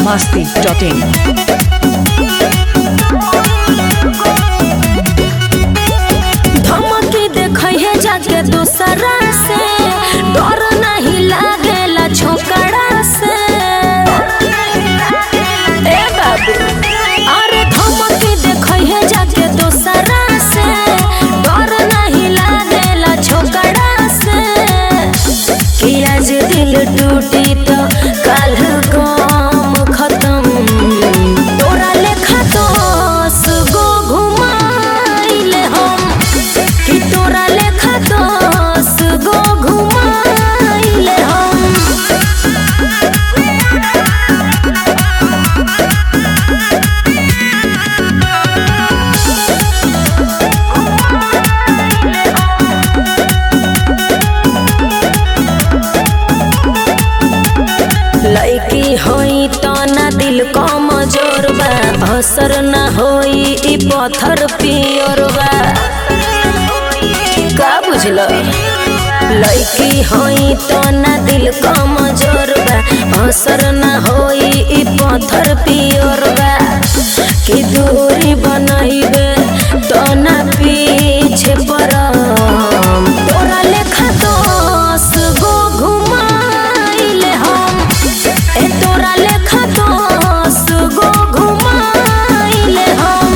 masti.in. धमकी देखै है जाके दूसरा से डर नहीं लागेला छोकरा से ए बाबू अरे धमकी देखै है जाके दूसरा से डर नहीं लागेला छोकरा से कि आज दिल टूटी तो कल काम खत्म तोरा लेखा दोस गो घुमाइले हम कि तोरा लेखा दोस गो घुमाइले हम लड़की होई तो ना दिल कमजोर बा असर ना होई ई पत्थर पियर बा का बुझल लड़की होई तो ना दिल कमजोर बा असर ना होई ई पत्थर पियर बा कि दूरी बनैबे तो ना पीछे परम तोरा लेखा दोस गो घुमाइले हम ए तोरा लेखा दोस गो घुमाइले हम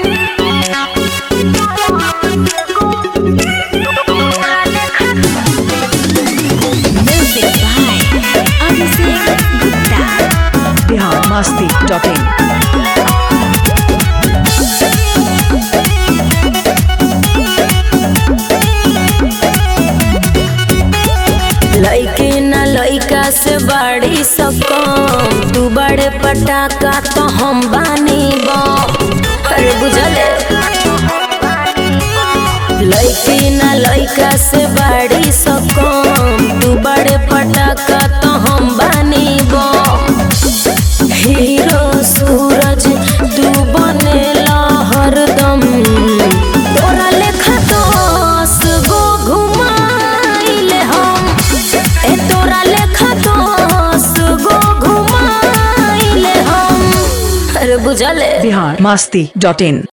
Music by Abhishek Gupta. Bihar masti.in. लइके ना लइका से बड़ी सकम तू बड़े पटाका तो हम बानी बम अरे बुझले लइके ना लइका से बड़ी सकम तू बड़े पटाका तो हम बानी बम हीरो सूरज तू बनेला हरदम तोरा लेखा दोस गो घुमाइले हम ए तोरा लेखा दोस गो घुमाइले हम अरे बुझले Bihar masti.in.